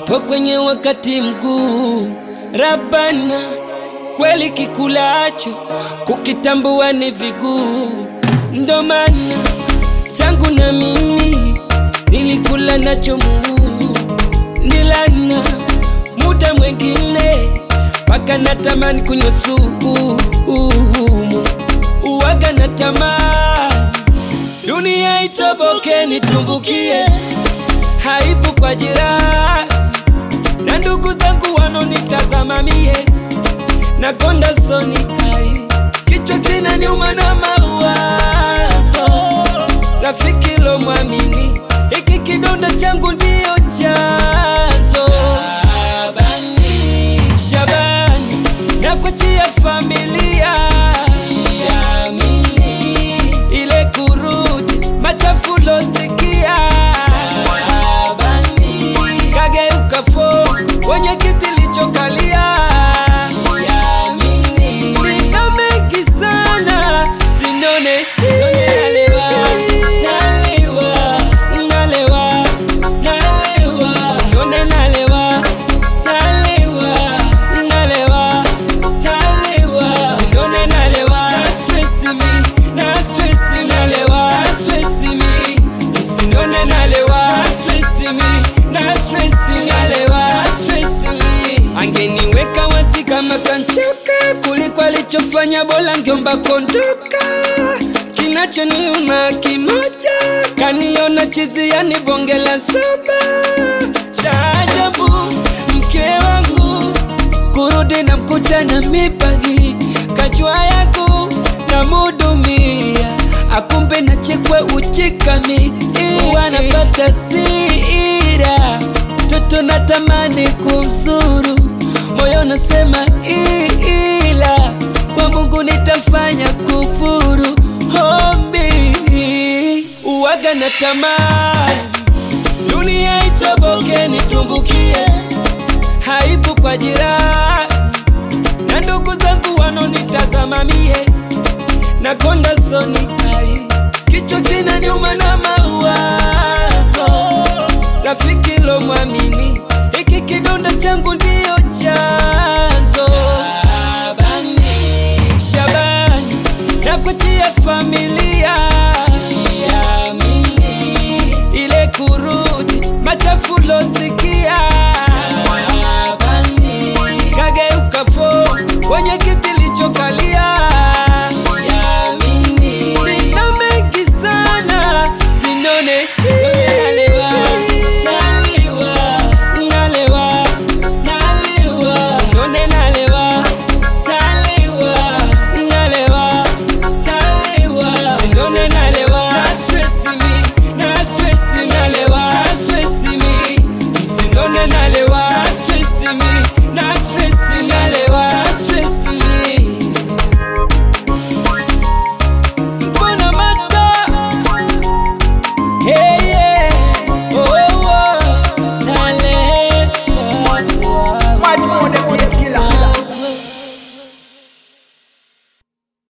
Nipo kwenye wakati mkuu, Rabana, kweli kikulacho kukitambua ni viguu, ndo maana changu na mimi nilikula nacho muu, nilana muda mwengine mpaka natamani kunywa sumu, uwaga na tamaa dunia itoboke nitumbukie, haibu kwa jirani na ndugu zangu wanonitazama mie na konda soni ai kichwa kinaniuma na mawazo, rafiki lo mwamini hiki kidonda changu ndiyo chanzo. Shabani, Shabani, nakuachia familia Siamini, ile kurudi machafu losikia Shabani, kageuka fo kwenye kiti lichokalia Siamini, nina mengi sana sinone sinone nalewa nalewa nalewa nalewa sinone nalewa nalewa nalewa nalewa sinone nalewa na stress me na stress nalewa na stress me sinone nalewa na stress me na stress nalewa na stress me angeniweka wasi kama kanchoka kuliko alichofanya bora ngeomba kondoka kinachoniuma kimoja kaniona chizi yani bonge la saba cha ajabu mke wangu kurudi na mkutana mipagi kajua yangu na mudumia akumbe na chekwe uchikami wanapata sira toto natamani kumzuru moyo nasema ila kwa Mungu nitafanya kufuru hombi uwaga na tamani dunia itoboke nitumbukie haibu kwa jirani na ndugu zangu wanonitazama mie na konda soni ai kichwa kinaniuma na mawazo rafiki lo mwamini hiki kidonda changu ndiyo chanzo Shabani, Shabani, nakuachia familia Siamini, ile kurudi machafu losikia